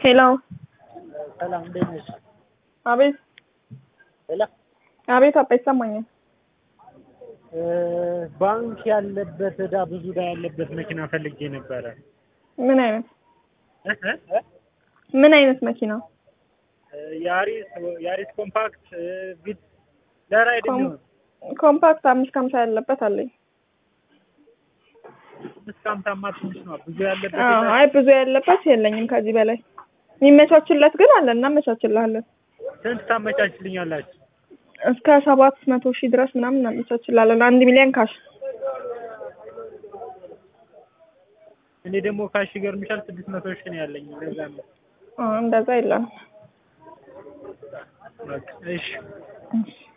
ሄሎ ሰላም እንዴት ነሽ? አቤት ሄሎ አቤት አባ ይሰማኛል። እ ባንክ ያለበት እዳ ብዙ እዳ ያለበት መኪና ፈልጌ ነበረ። ምን አይነት እ እ ምን አይነት መኪና? እ ያሪስ ያሪስ ኮምፓክት እ ቪት ለራይድ ኮም- የሚሆን ኮምፓክት አምስት ከሀምሳ ያለበት አለኝ። አምስት ከሀምሳማ ትንሽ ነው። ብዙ ያለበት አዎ፣ እዳ- አይ ብዙ ያለበት የለኝም ከዚህ በላይ የሚመቻችለት ግን አለ እናመቻችልሃለን። ስንት ታመቻችልኛላችሁ? እስከ ሰባት መቶ ሺህ ድረስ ምናምን እናመቻችላለን። አንድ ሚሊዮን ካሽ እኔ ደግሞ ካሽ ይገርምሻል ስድስት መቶ ሺህ ነው ያለኝ። ለዛ ነው አ፣ እንደዛ የለም። በቃ እሺ እሺ